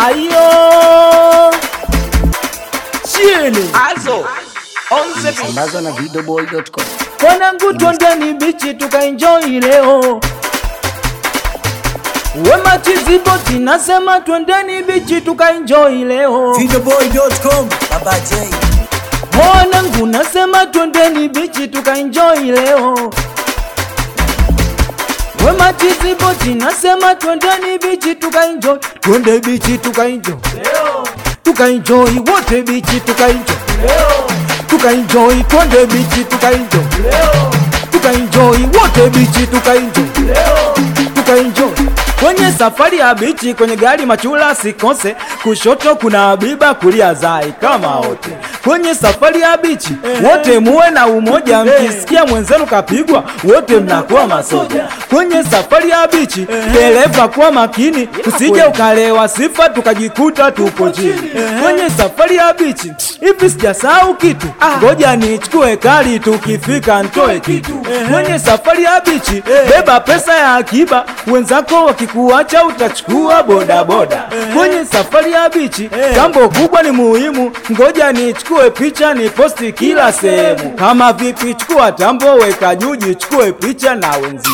ayo chini Also, on the beat. Ambazo na videoboy.com. Wanangu twendeni bichi tukaenjoy leo. Wema Chiziboti nasema twendeni bichi tukaenjoy leo. Videoboy.com Baba J Wanangu nasema twendeni bichi tukaenjoy leo. Wema Chiziboti nasema twendeni bichi tukaenjoy. Twende bichi tukaenjoy. Tukaenjoy wote bichi tukaenjoy. Tukaenjoy twende bichi tukaenjoy. Tukaenjoy wote bichi tukaenjoy. Tukaenjoy kwenye safari ya bichi kwenye gari machula sikose kushoto kuna abiba kulia zai kama wote kwenye safari ya bichi wote muwe na umoja mkisikia mwenzenu kapigwa wote mnakuwa masoja kwenye safari ya bichi dereva kuwa makini usije ukalewa sifa tukajikuta tupo chini kwenye safari ya bichi hivi sijasahau kitu ngoja nichukue kali tukifika ntoe kitu kwenye safari ya bichi beba pesa ya akiba wenzako wakikuacha utachukua bodaboda kwenye safari ya bichi jambo kubwa ni muhimu ngoja nichukue picha ni posti kila sehemu kama vipi chukua tambo weka juji chukue picha na wenzio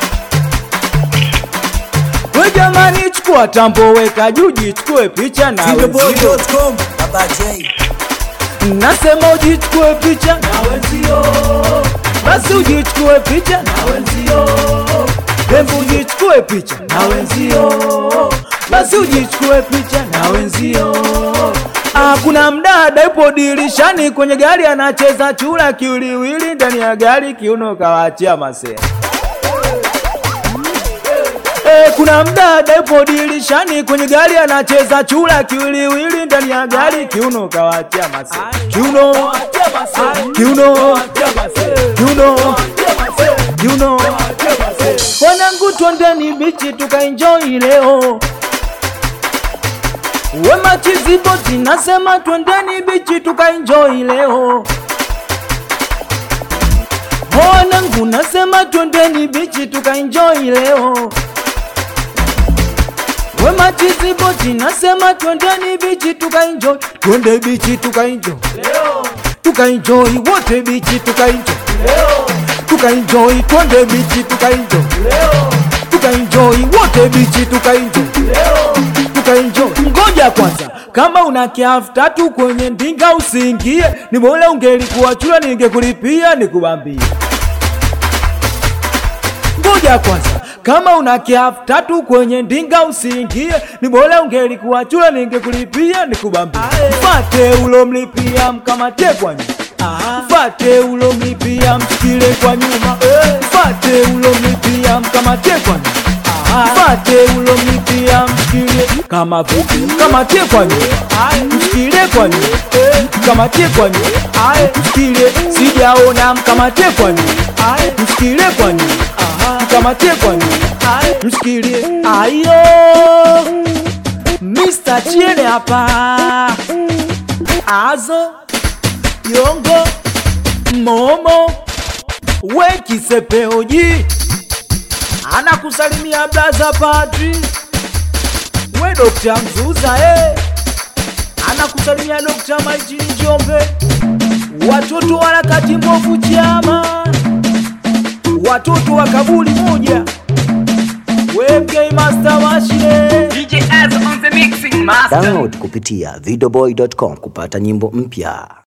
we jamani chukua tambo weka juji chukue picha na wenzio Videoboy.com Baba J nasema ujichukue picha na wenzio basi ujichukue picha na wenzio hebu ujichukue picha na wenzio basi ujichukue picha na wenzio Ah, kuna mdada yupo dirishani kwenye gari anacheza chura kiwiliwili ndani ya gari kiuno kawaachia masea Eh, kuna mdada yupo dirishani kwenye gari anacheza chura kiwiliwili ndani ya gari kiuno kawaachia mase kiuno kiuno kiuno kiuno wanangu twendeni bichi tukaenjoy leo wema chiziboti nasema twendeni bichi tukaenjoy leo wanangu nasema twendeni bichi tukaenjoy leo wema chiziboti nasema twendeni bichi tukaenjoy twende bichi tukaenjoy tukaenjoy wote bichi tukaenjoy tukaenjoy twende bichi tukaenjoy tukaenjoy wote bichi tukaenjoy tukaenjoy ngoja kwanza kama una kiafu tatu kwenye ndinga usiingie ni bora ungelikuwa chula ningekulipia nikubambie ngoja kwanza kama una kiafu tatu kwenye ndinga usiingie ni bora ungelikuwa chula ningekulipia nikubambie mfate ulomlipia mkamate kwa nyuma mfate ulomlipia mshikile kwa nyuma mfate ulomlipia mkamate kwa nyuma mfate ulomlipia mshikilie kama vipi mkamate kwa nyuma mshikilie kwa nyuma mkamatie kwa nyuma mshikilie sijaona mkamate kwa nyuma mshikilie kwa nyuma mkamatie kwa nyuma mshikilie ayo Mr. Chiene hapa Azo Yongo Momo Wekisepeoji anakusalimia blaza Padri we Dokta Mzuza eh. anakusalimia Dokta Maitini Njombe watoto wa harakati mbovu chama watoto wa kaburi moja wemgei master washie DJ Az on the mixing master. Download kupitia videoboy.com kupata nyimbo mpya.